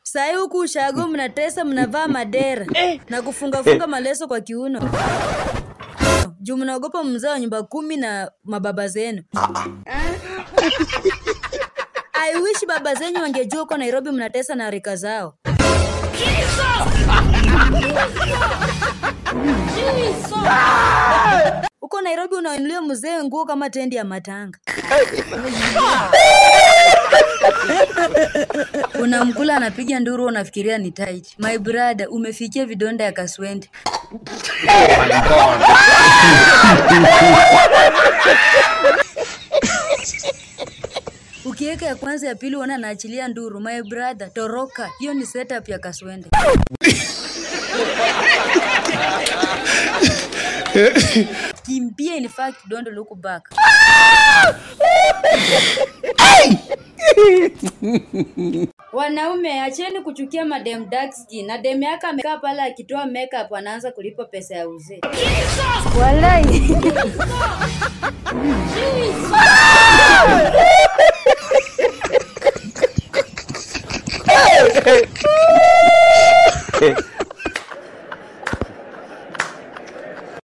Sai huku ushago mnatesa, mnavaa madera na kufungafunga maleso kwa kiuno juu mnaogopa mzee wa nyumba kumi na mababa zenu. I wish baba zenyu wangejua uko Nairobi mnatesa na rika zao. Uko Nairobi unainulia mzee nguo kama tendi ya matanga. Unamkula anapiga nduru, unafikiria ni tight. My brother, umefikia vidonda ya kaswende. Ukiweka ya kwanza ya pili uona anaachilia nduru. My brother, toroka. Hiyo ni setup ya kaswende. Kimbia in fact don't look back. Wanaume acheni kuchukia madem dark skin. Na dem yake amekaa pale akitoa makeup anaanza kulipa pesa ya uzee. Walai.